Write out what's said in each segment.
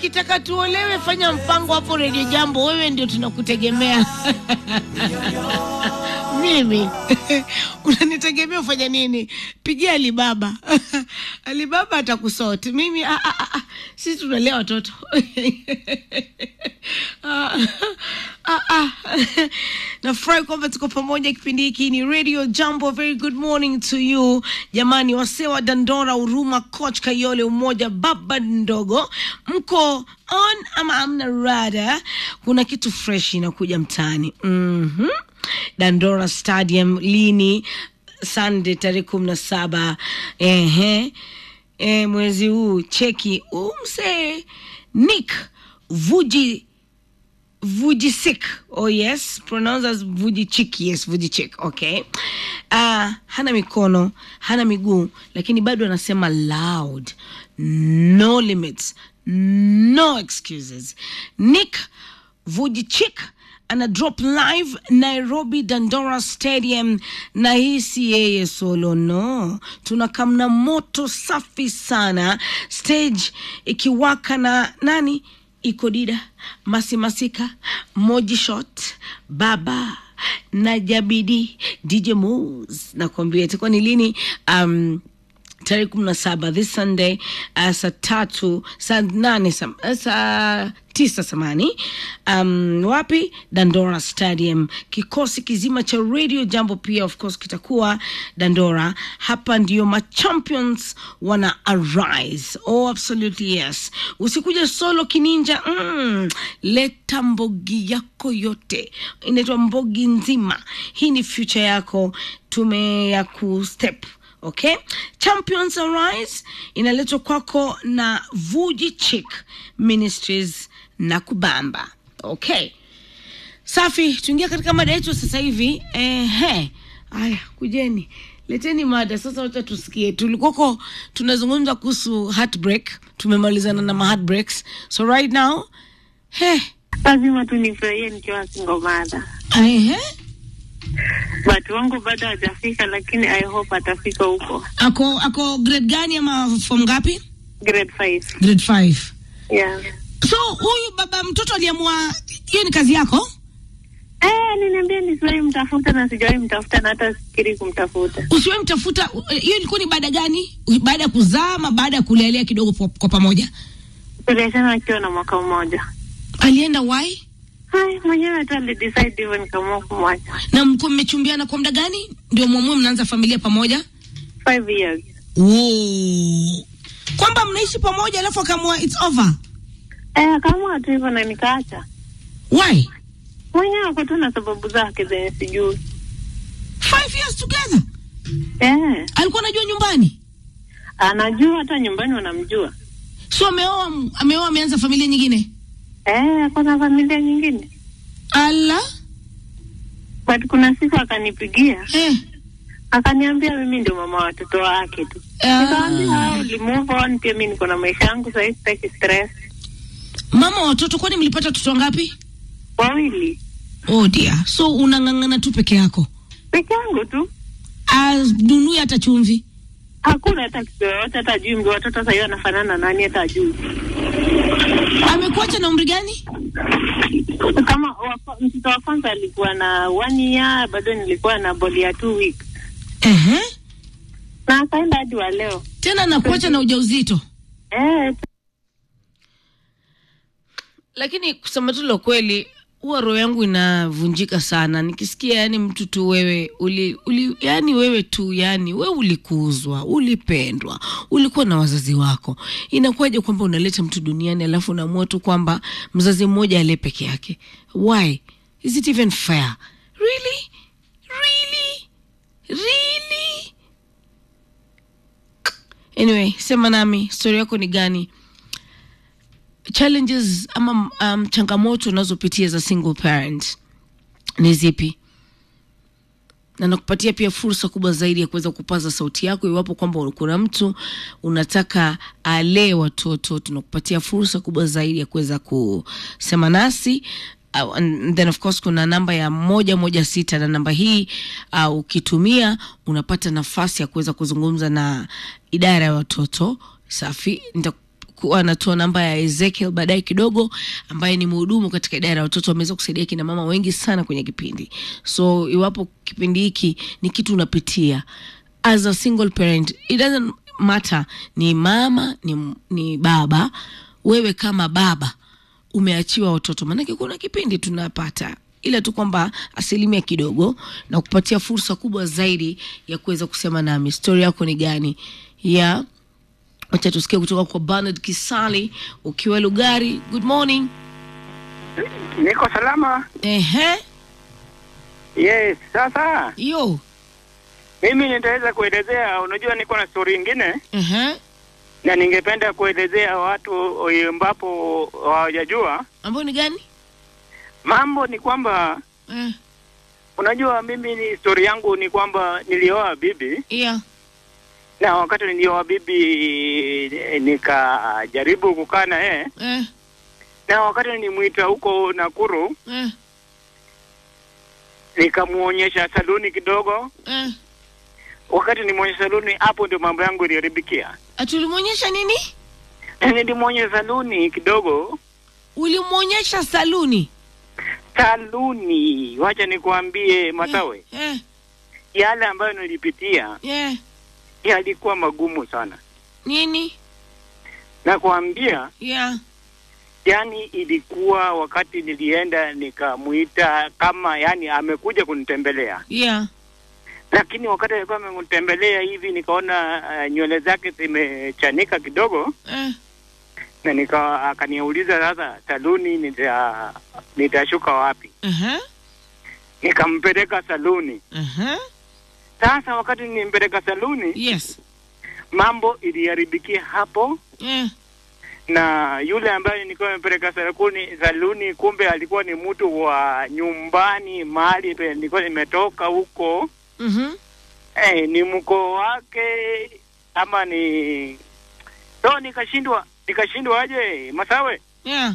ukitaka tuolewe, fanya mpango hapo redio Jambo, wewe ndio tunakutegemea. Mimi unanitegemea ufanya nini? Pigia Alibaba. Alibaba atakusoti. Mimi ah, ah, ah, sisi tunalea watoto ah, ah, ah. Nafurahi kwamba tuko pamoja kipindi hiki. Ni Radio Jambo. Very good morning to you jamani, wasewa Dandora, Huruma, Coach Kayole, Umoja, baba ndogo, mko on ama amna rada? Kuna kitu fresh inakuja mtaani. mm-hmm. Dandora Stadium lini? Sunday tarehe kumi na saba ehe, e, mwezi huu. Cheki umse Nick Vuji Vujicic. Oh yes, pronounce as Vujicic. Yes, Vujicic. Okay. Uh, hana mikono, hana miguu, lakini bado anasema loud. No limits. No excuses. Nick Vujicic ana drop live Nairobi Dandora Stadium, na hii si yeye solo, no, tunakamna moto safi sana, stage ikiwaka na nani iko Dida Masi Masika, Moji Shot, Baba na Jabidi, DJ Moves. Nakwambia itakuwa ni lini? um, tarehe kumi na saba this Sunday uh, saa tatu saa nane saa, saa tisa samani um, wapi Dandora Stadium. Kikosi kizima cha Radio Jambo pia of course kitakuwa Dandora. Hapa ndio machampions wana arise. Oh, absolutely yes. Usikuja solo kininja mm, leta mbogi yako yote, inaitwa mbogi nzima. Hii ni future yako, tume ya kustep Okay, Champions Arise inaletwa kwako na Vuji Chick Ministries na Kubamba. Okay, safi, tuingia katika mada yetu sasa hivi. Ehe, haya, kujeni, leteni mada sasa, wacha tusikie. Tulikoko tunazungumza kuhusu heartbreak, tumemalizana na heartbreaks, so right now he lazima tu nifurahie nikiwa single mother. ehe, Watu wangu bado hajafika, lakini I hope atafika huko ako ako grade gani ama form ngapi? grade 5. Grade 5. Yeah. So huyu baba mtoto aliamua hiyo ni kazi yako? Eh, niniambia nisiwahi mtafuta na sijawahi mtafuta na hata sikiri kumtafuta. Usiwe mtafuta. Hiyo ilikuwa ni baada gani? Baada ya kuzaa ama baada ya kulelea kidogo kwa, kwa pamoja? Tuliachana akiwa na mwaka mmoja. Alienda wai Hai, mwenyewe hata alidecide hivyo nikaamua kumwacha. na mko mmechumbiana kwa muda gani ndio mwamue mnaanza familia pamoja? 5 years. Wow. Kwamba mnaishi pamoja alafu akaamua it's over. Eh, akaamua tu hivyo na nikaacha. Why? Mwenyewe ako tu na sababu zake zenye sijui. Five years together. Eh, Alikuwa anajua nyumbani. anajua hata nyumbani wanamjua. So ameoa ameoa ameanza familia nyingine. Eh, ako na familia nyingine. Ala. But kuna siku akanipigia Eh. akaniambia mimi ndio mama wa watoto wake tu. Nikamwambia Ah. ah, uli move on, pia mimi niko na maisha yangu sasa, sitaki stress. Mama wa watoto kwani mlipata watoto wangapi? Wawili Oh dear. So unang'ang'ana tu peke yako. peke yangu tu, Anunui hata chumvi. hakuna hata kitu yoyote, hata ajui mbi watoto sasa hivi anafanana na nani, hata ajui Amekuacha na umri gani? kama wa- mtoto wa kwanza alikuwa na one year, bado nilikuwa na boli ya two weeks Ehe. na akaenda hadi wa leo Tena nakuacha na ujauzito. eh, Lakini kusema tu la kweli, huwa roho yangu inavunjika sana nikisikia, yani mtu tu wewe uli, uli, yani wewe tu yani wewe ulikuzwa, ulipendwa, ulikuwa na wazazi wako. Inakuwaje kwamba unaleta mtu duniani alafu unaamua tu kwamba mzazi mmoja alee peke yake? Why is it even fair? Really, really, really? Anyway, sema nami, stori yako ni gani? challenges ama um, changamoto unazopitia za single parent ni zipi na nakupatia pia fursa kubwa zaidi ya kuweza kupaza sauti yako iwapo kwamba kuna mtu unataka alee watoto tunakupatia fursa kubwa zaidi ya kuweza kusema nasi Uh, and then of course kuna namba ya moja moja sita na namba hii uh, ukitumia unapata nafasi ya kuweza kuzungumza na idara ya watoto safi Nita nitakuwa natoa namba ya Ezekiel baadaye kidogo, ambaye ni mhudumu katika idara ya watoto. Ameweza kusaidia kina mama wengi sana kwenye kipindi, so iwapo kipindi hiki ni kitu unapitia as a single parent, it doesn't matter ni mama ni, ni baba, wewe kama baba umeachiwa watoto, maanake kuna kipindi tunapata ila tu kwamba asilimia kidogo na kupatia fursa kubwa zaidi ya kuweza kusema nami stori yako ni gani ya wacha tusikie kutoka kwa Bernard Kisali ukiwa Lugari. Good morning. Niko salama. Ehe, Yes, sasa yo mimi nitaweza kuelezea, unajua niko na story ingine ehe, na ningependa kuelezea watu ambapo hawajajua ambayo ni gani? mambo. Ni kwamba Eh, unajua, mimi ni story yangu ni kwamba nilioa bibi, yeah. na wakati nilioa bibi eh, nikajaribu kukaa na yeye, Eh, na wakati nilimwita huko Nakuru eh, nikamuonyesha saluni kidogo. eh. Wakati nimuonyesha saluni, hapo ndio mambo yangu iliharibikia. Atulimwonyesha nini? Nilimwonyesha saluni kidogo Ulimwonyesha saluni? saluni. Wacha nikuambie Masawe, Eh, yale ambayo nilipitia eh. yalikuwa magumu sana, Nini? na kuambia, Yeah. yani ilikuwa wakati nilienda nikamuita kama yani amekuja kunitembelea, Yeah. lakini wakati alikuwa amenitembelea hivi nikaona uh, nywele zake zimechanika kidogo, Eh, na nika akaniuliza sasa, saluni nita nitashuka wapi? uh-huh. Nikampeleka saluni. Uh-huh. Sasa wakati nimpeleka saluni Yes. mambo iliharibikia hapo, Eh. na yule ambaye nilikuwa nimepeleka saluni, saluni kumbe alikuwa ni mtu wa nyumbani mahali pe nilikuwa nimetoka huko. Mhm. Eh, ni mkoo wake ama ni so, nikashindwa nikashindwa aje Masawe. Yeah.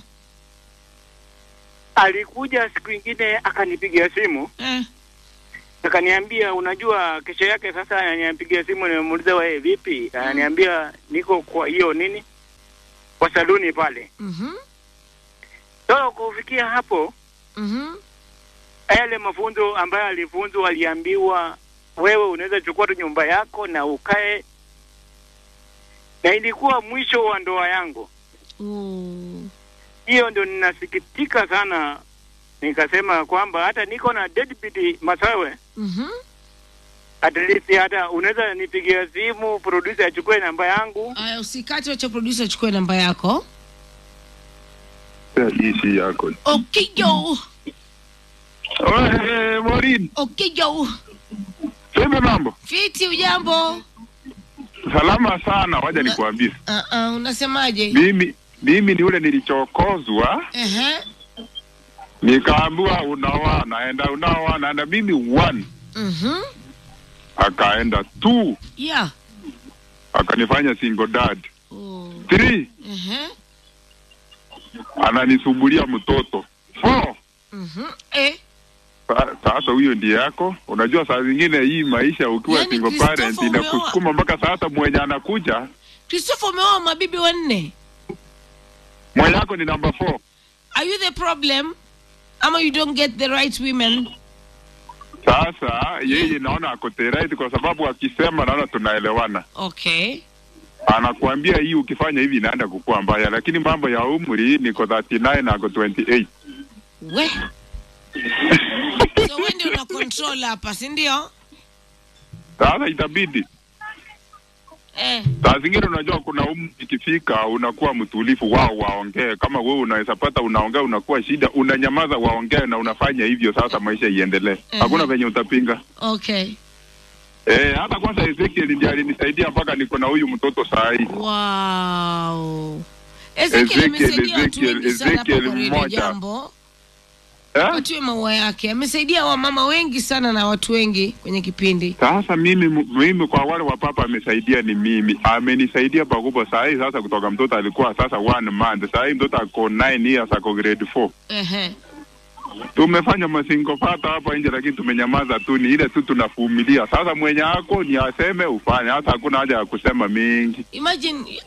Alikuja siku ingine akanipigia simu Eh. akaniambia, unajua, kesho yake sasa ananipigia simu, nimemuuliza wewe vipi? Ananiambia niko kwa hiyo nini, kwa saluni pale. Mhm. So kufikia hapo, Mhm. yale mafunzo ambayo alifunzwa, aliambiwa wewe unaweza chukua tu nyumba yako na ukae, na ilikuwa mwisho wa ndoa yangu. Oh. Hiyo ndio ninasikitika sana, nikasema kwamba hata niko na deadbeat Masawe, Mhm. at least hata unaweza nipigia simu producer achukue namba yangu. Aya, usikate, wacha producer achukue namba yako. hii yako. Okijo, Oe, Morin, okijo. sema mambo. Fiti, ujambo? Salama sana, waja nikuambie. Uh -uh, unasemaje? Mimi mimi ni ule nilichokozwa, Ehe. nikaambiwa unaoa, naenda unaoa, naenda mimi one, Mhm. akaenda two, Yeah. akanifanya single dad. Oh. Three, Ehe. ananisumbulia mtoto. Four, Mhm. Eh. Sa- sasa huyo ndiye yako. Unajua saa zingine hii maisha ukiwa Yaani single Christopher parent umeoa- inakusukuma mpaka sasa mwenye anakuja Christopher umeoa mabibi wanne. mwenye yako ni number four. Are you the problem? Ama you don't get the right women? Sasa yeye naona ako the right kwa sababu akisema naona tunaelewana. Okay. Anakuambia hii ukifanya hivi inaenda kukua mbaya, lakini mambo ya umri niko 39 na ako 28. We. so wewe ndio una control hapa, si ndio? Sasa itabidi Eh. saa zingine, unajua kuna umri ikifika, unakuwa mtulifu, wao waongee. Kama wewe unaweza pata unaongea, unakuwa shida, unanyamaza, waongee na unafanya hivyo. Sasa maisha iendelee, hakuna venye utapinga. Okay. Eh, hata kwanza Ezekiel ndiye alinisaidia mpaka niko na huyu mtoto saa hii. Wow. Ezekiel Ezekiel, amesaidia watu Ezekiel, wengi sana hapa Ezekiel kwa Radio mmoja. Jambo. Eh? Watiwe maua yake. Amesaidia wamama wengi sana na watu wengi kwenye kipindi. Sasa mimi mimi kwa wale wa papa amesaidia ni mimi, amenisaidia pakubwa. Saa hii sasa, kutoka mtoto alikuwa sasa one month, saa hii mtoto ako 9 years, ako grade 4. Ehe. Tumefanya masingo fata hapa nje, lakini tumenyamaza tu, ni ile tu tunavumilia. Sasa mwenye ako ni aseme ufanye, hata hakuna haja ya kusema mingi. Imagine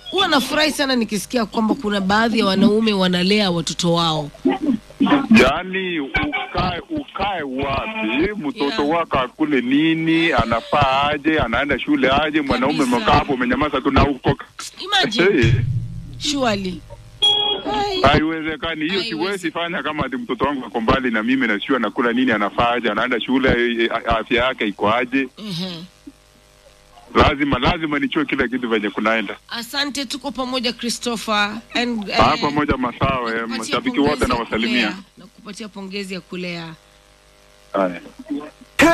huwa nafurahi sana nikisikia kwamba kuna baadhi ya wanaume wanalea watoto wao Yaani ukae ukae wapi? Mtoto Yeah. wako akule nini? Anafaa aje? Anaenda shule aje? Mwanaume Kabisa. umekaa hapo umenyamaza tu na uko imagine Hey, surely Ai. haiwezekani hiyo. Haiwezi. Siwezi fanya kama ati mtoto wangu ako mbali na mimi na sio anakula nini, anafaa aje, anaenda shule, eh, afya yake iko aje? Mhm. Lazima lazima nichue kila kitu venye kunaenda. asante tuko pamoja christopher and eh, Ah, pamoja masawe, nakupatia mashabiki pongezi wote ya nawasalimia. kulea. na kupatia pongezi ya kulea Haya.